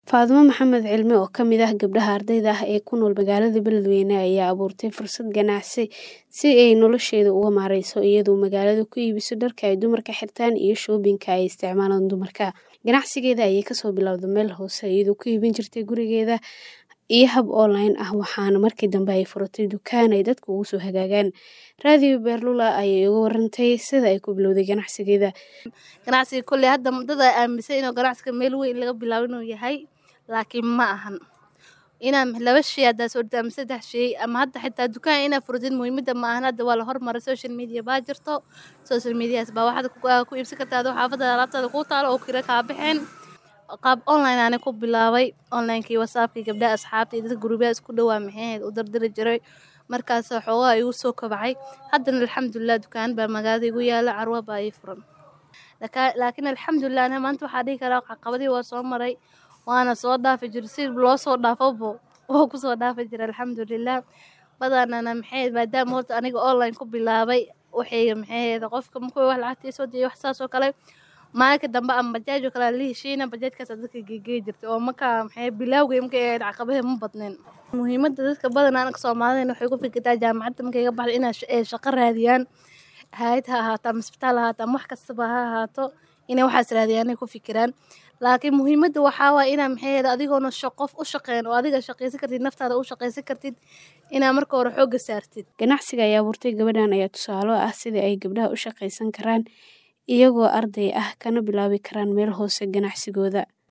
Faadumo Maxamed Cilmi oo ka mid ah gabdhaha ardayda ah ee ku nool magaalada Beledweyne ayaa abuurtay fursad ganacsi si ay nolosheeda uga maareyso iyadoo magaalada ku iibiso dharka ay dumarka xirtaan iyo shoobinka ay isticmaalaan dumarka. Ganacsigeeda ayay kasoo bilowday meel hoose iyadoo ku iibin jirtay gurigeeda iyo hab online ah waxaana markii dambe ay furatay dukaan ay dadku ugu soo hagaagaan. Radio Beerlula ayay uga warantay sida ay ku bilowday ganacsigeeda. ganacsiga kolley hadda dad ay aaminsan inuu ganacsiga meel weyn laga bilaabo inuu yahay laakiin ma ahan inaa laba shay haddaa soo dhigta ama saddex shay ama hadda xitaa dukaan inaa furatid muhiimada ma ahan hadda waa la hormaray social media baa jirto social medias baa waxaad ku, ku iibsan kartaa adoo xaafadaada alaabtaada kuu taalo oo kira kaa bixeen qaab online aanay ku bilaabay onlinekii whatsappkii gabdhaha asxaabta iyo dadka gurubyada isku dhowaa maxay ahayd u dardiri jiray markaas xoogaa igu soo kobcay haddana alxamdulilah dukaan baa magaalada igu yaala carwo baa ii furan Laka- laakiin alxamdulilah aniga maanta waxaa dhihi karaa caqabadii waa soo maray waana soo dhaafi jiray si loo soo dhaafabo waa kusoo dhaafi jiray alxamdulilah badanana maxay ahayd maadaama horta aniga online ku bilaabay waxay maxay ahayd qofka markuu wax lacagta soo diyo wax saas oo kale maalinka dambe ama bajaaj oo kale la heshiina bajaajkaas dadka geegey jirtay oo markaa maxay bilaawgay markay ahayd caqabadaha ma badneen muhiimada dadka badanaa anaga soomaalida waxay ku fikirtaa jaamacadda markay ka baxdo inay sh- ay shaqo raadiyaan hay'ad ha ahaato ama isbitaal ha ahaato ama wax kastaba ha ahaato inay waxaas raadiyaan ay ku fikiraan laakiin muhiimada waxaa waaya inaa maxay ahayd adigoona shaq qof u shaqeyn oo adiga shaqaysan kartid naftaada u shaqaysan kartid inaa marka hore xoogga saartid Ganacsiga ay abuurtay gabadhan ayaa tusaale u ah sida ay gabdhaha u shaqaysan karaan iyagoo arday ah kana bilaabi karaan meel hoose ganacsigooda.